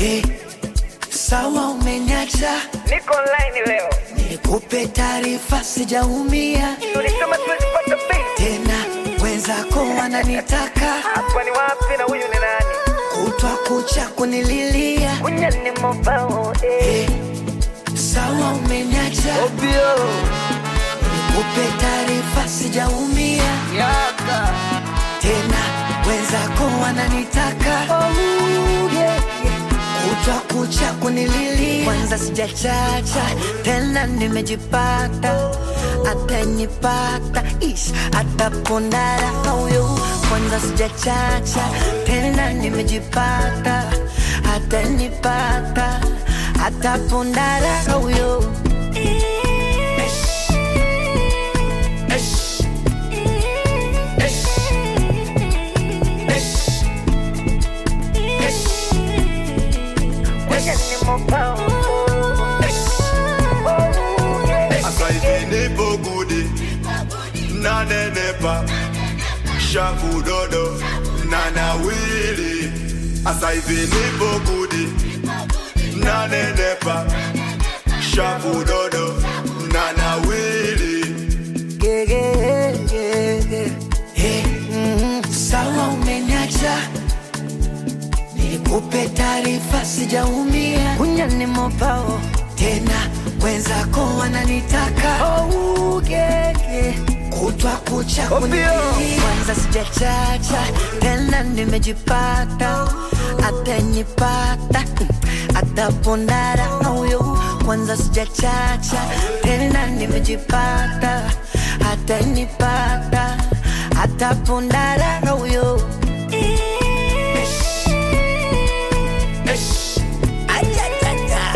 Hey, sawa umeniacha, niko online leo, nikupe taarifa, sijaumia tulisema siwezi pata pesa. tena, wenzako wananitaka Hapa ni wapi na huyu ni nani? kutwa kucha kunililia. Kunya ni mobao eh. Hey, sawa umeniacha, Obio nikupe taarifa, sijaumia yaka tena, wenzako wananitaka oh, yeah, yeah. kutwa kucha kunililia. Kwanza sijachacha tena, nimejipata atanipata ish atapondara huyo. Kwanza sijachacha tena, nimejipata atanipata atapondara huyo. Kunya ni mobao oh, yeah. Asa hivi nipo gudi nanenepa shavu dodo na nawili Asa hivi nipo gudi nanenepa shavu dodo na nawili Yeah, yeah, yeah, yeah. Hey, mm, sawa umeniacha, nikupe taarifa, sijaumia. Kunya ni mobao tena, wenzako wananitaka oh, yeah, yeah. kutwa kucha kunilia. Kwanza sijachacha tena, nimejipata atanipata atapondara huyo. Kwanza sijachacha tena, nimejipata atanipata atapondara huyo. Ajajaja.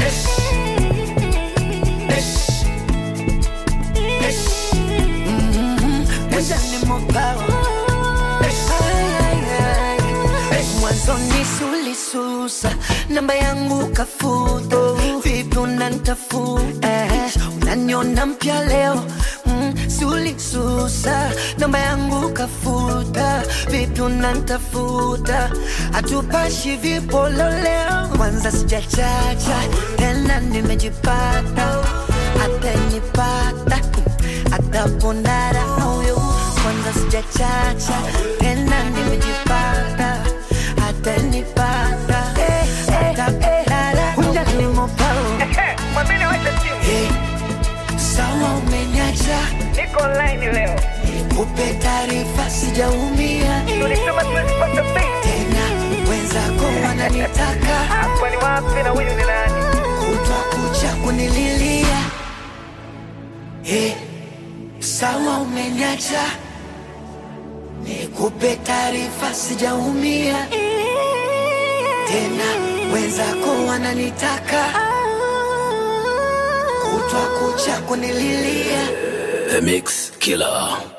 Mhm, kwanza ni mobao. Ay, ay, ay. Mwanzoni sulisusa namba yangu kafuta, vipi unanitafuta? Unaniona mpya leo mm, sulisusa namba yangu kafuta, vipi unanitafuta? Hatupashi vipolo leo, kwanza sijachacha tena, nimejipata atanipata atapondara huyo kwanza sijachacha tena nimejipata atanipata atapondara unjanimopao Eh, mwambie wacha simu, hey, sawa umeniacha niko online leo, nikupe taarifa sijaumia tulisema siwezi pata pesa. tena wenzako wananitaka Hapa ni wapi na huyu ni nani? kutwa kucha kunililia hey, sawa umeniacha nikupe taarifa sijaumia tena wenzako wananitaka kutwa kucha kunililia The Mix Killer.